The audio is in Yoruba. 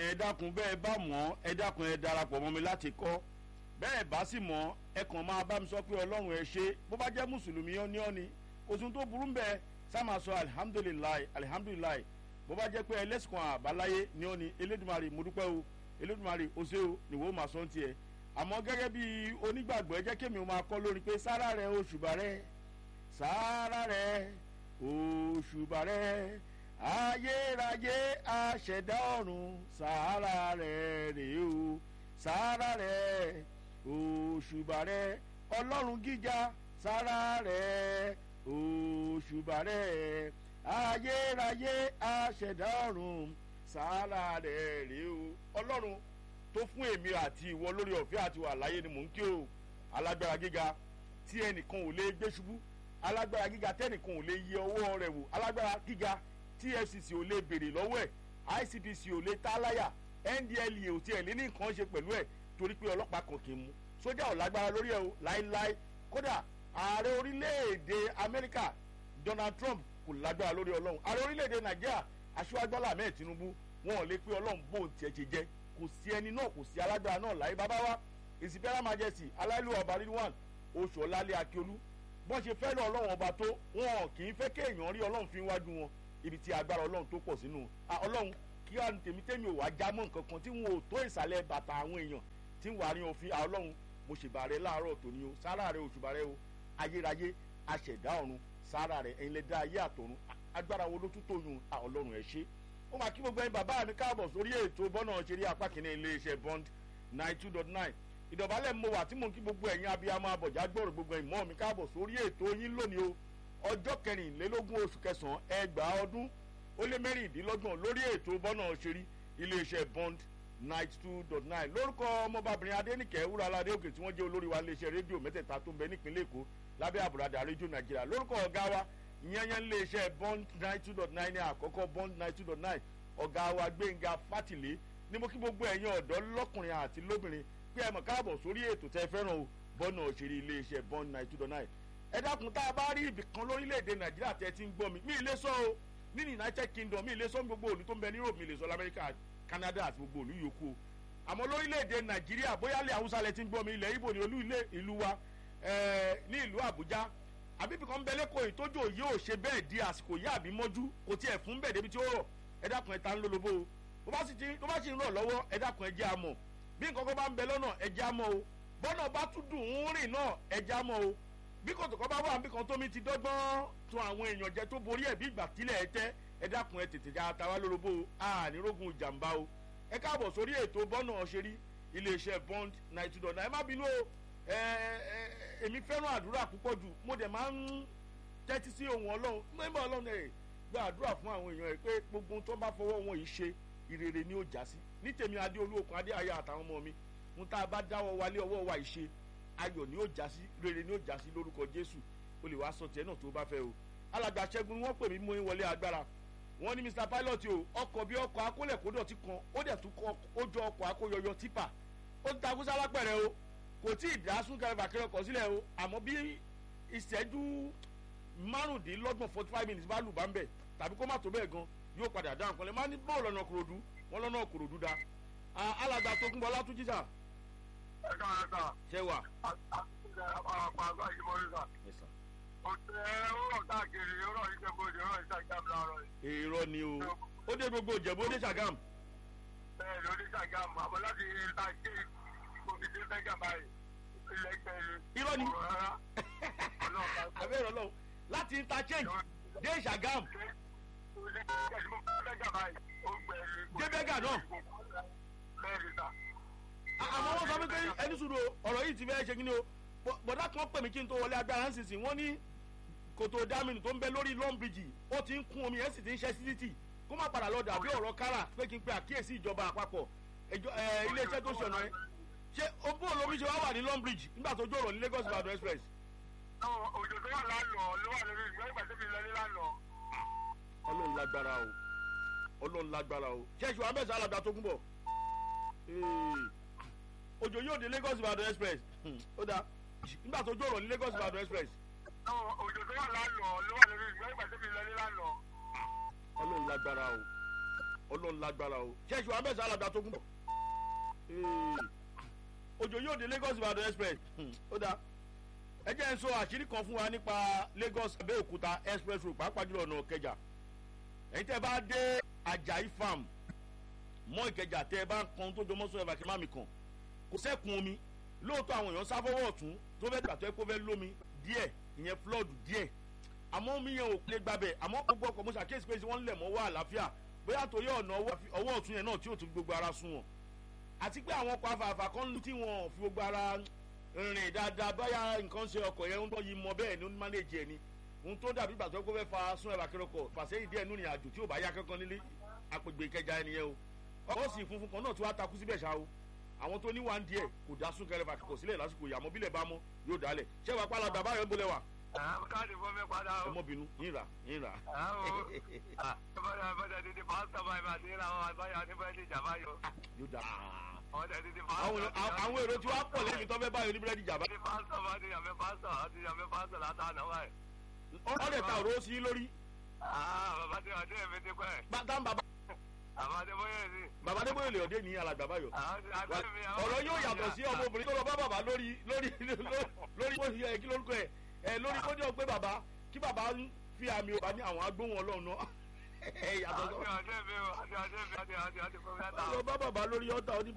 ẹ dákun bẹ́ẹ̀ bá mọ̀ ẹ dákun ẹ darapọ̀ mọ́ mi láti kọ́ bẹ́ẹ̀ bá sì mọ̀ ẹ kàn máa bá mi sọ pé ọlọ́run ẹ ṣe bó bá jẹ́ mùsùlùmí ọ́ ní ọ́ ni oṣù tó burú bẹ́ẹ̀ sá máa sọ alihamudulilayi alihamudulilayi bó bá jẹ́ pé ẹlẹ́sìn kan àbáláyé ní ọ́ ni elédùnmarè mo dúpẹ́ o elédùnmarè o ṣé o nìwọ máa sọ ń tiẹ̀ àmọ́ gẹ́gẹ́ bí onígbàgbọ́ ẹ jẹ́ kémi o máa kọ́ lórí pé sára rẹ òṣùbà rẹ sára rẹ òṣùbà rẹ ayérayé aṣẹ̀dá ọ̀run sára rẹ rèé o sára rẹ òṣùbà rẹ ọlọ́run gíga sára rẹ òṣùbà rẹ ayérayé aṣẹ̀dá ọ̀run sára rẹ rèé o ọlọ́run tó fún èmi àti ìwọ lórí ọ̀fẹ́ àti wà láyé ni mò ń kí o alágbára gíga tí ẹnìkan ò lè gbé ṣubú alágbára gíga tẹnìkan ò lè yẹ ọwọ́ rẹ̀ wò alágbára gíga tfcc ò lè béèrè lọ́wọ́ ẹ̀ icpc ò lè tá láyà ndlea ò tiẹ̀ lé ní nǹkan ṣe pẹ̀lú ẹ̀ torí pé ọlọ́pàá kan kì í mú sójà ò lágbára lórí ẹ̀ o láéláé kódà ààrẹ orílẹ̀-èdè amẹ́ríkà donald trump kò lágbára lórí ọlọ́run ààrẹ orílẹ̀-èdè nàìjíríà aṣíwájú bọ́lá ahmed tinubu wọn ò lè pé ọlọ́run bó tiẹ̀ ṣe jẹ́ kò sí ẹni náà kò sí alágbára náà láyé bàbá wa ìsìnkẹ́rẹ́ majesty aláìlú ọba rilwan oṣù ọ̀làlẹ̀ akíolú bọ́n ṣe fẹ́ lọ ọlọ́run ọba tó wọn kì í fẹ́ kéèyàn rí ọlọ́run fi wájú wọn ibi tí agbára ọlọ́run tó pọ̀ sínú ọlọ́run kí wàá tèmi tèmi ò wá já mọ́ nǹkan kan tí wọn ò tó ìsàlẹ̀ bàtà àwọn èèyàn tí ń wà ní òfin ọlọ́run mo ṣèbà rẹ láàárọ̀ tòní o sára rẹ òṣùbà rẹ o ayérayé aṣẹ̀dá ọ̀run sára rẹ ẹ̀yin lè dá ayé àtọ̀run agbára wo ló tún tó yun ọlọ́run ẹ̀ ṣe ó máa kí gbogbo ẹyin bàbá mi káàbọ̀ sórí ètò bọ́nà ṣeré apá kìíní iléeṣẹ́ bond nine two dot nine ìdọ̀bálẹ̀ mo wà tí mo ń kí gbogbo ẹ̀yin abiyamọ abọ̀já gbọ́rọ̀ gbogbo ẹ̀yin mọ́ mi káàbọ̀ sórí ètò yín lónìí o ọjọ́ kẹrìnlélógún oṣù kẹsàn-án ẹgbàá ọdún ó lé mẹ́rìndínlọ́gbọ̀n lórí ètò bọ́nà ṣeré iléeṣẹ́ bond ninety two dot nine lórúkọ ọmọbabìnrin adẹnìkẹ́ wúraládé òkè tí wọ́n jẹ́ olórí wa iléeṣẹ́ rédíò mẹ́tẹ̀ẹ̀ta tó ń bẹ nípínlẹ̀ èkó lábẹ́ àbúradà rédíò nàìjíríà lórúkọ ọ̀gá wa ìyẹn iléeṣẹ́ bond ninety two dot nine ní àkọ́kọ́ bond ninety two dot nine ọ̀gá wa gbẹ̀ngà fátìlé ní mo kí gbogbo ẹ̀yin ọ̀dọ́ lọ́kùnrin àti lóbìnrin pé ẹ mọ̀ káàbọ̀ sórí ètò tẹ́ fẹ́ràn o bọ́nà òṣèré iléeṣẹ́ bond ninety two dot nine ẹ dákun tá a bá rí ibì kan lórílẹ̀‐èdè nàìjíríà tẹ́ ti ń gbọ́ mi mi ì lè sọ o ní united kingdom mi ì lè sọ gbogbo òlu tó ń bẹ ní europe mi ì lè sọ lamẹ́ríkà canada àti gbogbo òlu yòókù o àmọ́ lórílẹ̀‐èdè nàìjíríà bóyá ilẹ̀ haúsá lẹ ti ń gbọ́ mi ilẹ̀ ibo ni olú ilé ìlú wa ní ìlú àbújá àbíbí kan bẹ lẹ́kọ̀ọ́ ìtọ́jú òye ò ṣe bẹ́ẹ̀ di àsìkò yá àbí mọ́jú kò tiẹ̀ fún bẹ́ẹ̀ débi tí ó rọ̀ ẹ dákun ẹ ta ń lólobó o bó bá sì ti tó bá sì ń rọ̀ lọ́wọ́ ẹ dákun ẹ jẹ́ àmọ̀ bí nǹkan kan bá ń bẹ lọ́nà ẹ jẹ́ àmọ̀ o bọ́nà bá tún dùn ún rìn náà ẹ jẹ́ àmọ̀ o bí kòtò kan bá wà bí kan tómi ti dọ́gbọ́n tún àwọn èèyàn jẹ tó borí ẹ̀ bí ìgbà tílẹ̀ ẹ tẹ́ ẹ dákun ẹ tètè já tàwa lólobó o ànírógun ìjàmbá o ẹ káàbọ̀ sórí ètò bọ́nà ọ̀ṣẹ́rí iléeṣẹ́ bond ninety two ẹ má bínú o èmi fẹ́ràn àdúrà púpọ̀ jù mo dẹ̀ máa ń tẹ́tí sí ohun ọlọ́run mẹ́bà ọlọ́run ẹ̀ gba àdúrà fún àwọn èèyàn ẹ̀ pé gbogbo tó bá fọwọ́ wọn yìí ṣe ìrere ni ó já sí ní tèmi adé olóòkun adé ayé àtàwọn ọmọ mi ń tá a bá dáwọ́ wálé ọwọ́ wa ìṣe ayọ̀ ni ó já sí rere ni ó já sí lórúkọ jésù o lè wá sọ tiẹ̀ náà tó bá fẹ́ o alàgbà ṣẹ́gun ni wọ́n pè mí mú wọlé agbára wọ́n ní mr pilot o ọkọ̀ bí ọkọ̀ akólẹ̀kódọ̀tì kan ó dẹ̀ tún kọ́ ó jọ ọkọ̀ akóyọyọ tipa ó ti takú sálápẹ̀rẹ̀ o kò tí ì dá súnkẹrẹ fàkẹrẹ ọkọ̀ sílẹ̀ o àmọ́ bí ìṣẹ́jú márùndínlọ́gbọ̀n forty five minutes bá lù bá ń bẹ̀ tàbí kó má tó bẹ́ẹ̀ gan yóò padà dáhùn kan lè má ní bọ́ọ̀lù ọ̀nà kòròdú wọn lọ́nà kòròdú da alàgbà tó kún bọ́ látúnjí sà. ẹ káàárọ̀ sà. ṣé wà. àpá àgbà yìí mo rí sà. ọ̀sẹ̀ ọ̀rọ̀ káàkiri ọ̀rọ̀ ìjẹ́bọ̀dì ọ̀rọ̀ ìṣàgàm láàárọ̀ yìí. èrò ni o ó dé gbogbo ìjẹ̀bú ó dé ṣàgàm. bẹ́ẹ̀ ló dé ṣàgàm àmọ́ láti ta ṣe omi dé ṣàgàm báyìí ilẹ̀ gbẹ̀rẹ̀. irọ́ ni abẹ́rẹ́ ọlọ́run láti interchange dé ṣàgàm débẹ́gà náà. àmọ́ wọ́n sọ wípé ẹni sùúrù ọ̀rọ̀ yìí ti fẹ́ ṣe kí ni o bọ̀dá kan pè mí kí n tó wọlé agbára ń sísìn wọ́n ní kòtò dámìnì tó ń bẹ lórí lọ́ǹbìjì ó ti ń kún omi ẹ̀ sì ti ń ṣẹ́ sí títì kó má padà lọ dàbí ọ̀rọ̀ kára pé kí n pe àkíyèsí ìjọba àpapọ̀ iléeṣẹ́ tó ṣọ̀nà ẹ̀ ṣé obó olómi ṣe wá wà ní lọ́ǹbìjì nígbà tó jọ̀rọ̀ ní lagos ibadan express. òjò tó wà lánàá ló wà lórí ìgbẹ́ ìgbà tó fi lọ ní lánàá. ọlọ́run lágbára o ọlọ́run lágbára o ṣẹ́ṣù abẹ́sẹ̀ alàgbà tó kún bọ̀ òjò yóò dé lagos ibadan express ó dáa nígbà tó jọ̀rọ̀ ní lagos ibadan express. òjò tó wà lánàá ló wà lórí ìgbẹ́ ìgbà tó fi lọ ní lánàá. ọlọ́run lágbára o ọlọ́run lágbára o ṣẹ́ẹ̀ṣì wa bẹ́ẹ̀ sọ alàgbà tó gún bọ̀ òjò yóò dé lagos ìbàdàn express ó dáa ẹ jẹ́ ń sọ àṣírí kan fún wa nípa lagos abẹ́òkúta express road pàápàá jùlọ ọ̀nà kẹjà ẹ̀yin tẹ́ bá dé ajayi farm mọ́ ìkẹjà tẹ́ ẹ bá ń kan tó jọmọ́ sọ ẹ̀fà kí má mi kàn kò sẹ́kun omi lóòótọ́ àwọn èèyàn sáfọ́wọ́ ọ̀tún tó fẹ́ gbà tó ẹ kó fẹ́ lómi díẹ̀ ìyẹn flood díẹ̀ àmọ́ omi yẹn ò lè gbàbẹ̀ àmọ́ gbogbo ọkọ̀ mo ṣàkíyèsí pé wọ́n lẹ̀ mọ́ wá àlàáfíà bóyá torí ọ̀nà ọwọ́ ọ̀tún yẹn náà tí ò tún gbogbo ara sún wọn àti pé àwọn ọkọ̀ afààfà kan lù tí wọn fi gbogbo ara rìn dáadáa bóyá nǹkan ṣe ọkọ̀ yẹn ń tọ́ yìí mọ bẹ́ẹ̀ ni ó ní mánéjì ẹ̀ ni ohun tó dàbí ìgbà tó kó fẹ́ fa sún ẹ̀rọ akérèkọ̀ fàṣẹ́yìn díẹ̀ nínú ìrìn àjò tí ò bá yá kankan nílé àpègbè ìkẹjà ẹnìyẹn o ọkọ̀ sì funfun kan náà tí wàá takú síbẹ̀ ṣá o àwọn tó ní wà ń díẹ̀ kò dá sún kẹrẹfà kò sílẹ̀ lásìkò ìyàmọ́ bílẹ̀ bá mọ́ yóò dálẹ̀ ṣé wàá pàlà bàbá yẹn ń bolẹ̀ wà. káàdì fún mi padà o. ẹ mọ bínú yín rà yín rà. bọ́dà bọ́dà dídí pásítọ̀ báyìí máa ti ń ra àwọn àgbáyà níbẹ̀ ní ìjàmbá yìí o. yóò dá. bọ́dà dídí pásítọ̀. àwọn èrò tí wàá pọ̀ lẹ́yìn tó fẹ́ báyìí oníbírẹ́dì jàmbá. dídí pásítọ̀ bá ti yàmẹ́ pásítọ̀ àti yàmẹ́ pásítọ̀ látàná báyìí. ọ̀rẹ́ ta òró sí lórí. bàbá tí wàá dé èmi ti pẹ́. bàtà ń bàbá. bàbá adébóyè ni. bàbá adébóyè lè ọdẹ ní alàgbà báyọ̀. àwọn ọ̀rọ̀ yóò yàtọ̀ sí ọmọbìnrin tó lọ bá bàbá lórí lórí lórí lórí kí lórúkọ ẹ̀ ẹ̀ lórí kó ní ọgbẹ́ bàbá kí bàbá ń fi àmì ọba ní àwọn agbóhùn ọlọ́run náà ẹ̀ yàtọ̀ sọ. àti àti mi o àti àti mi àti àti àti kò fẹ́ ta. lọ bá bàbá lórí ọ̀tá oní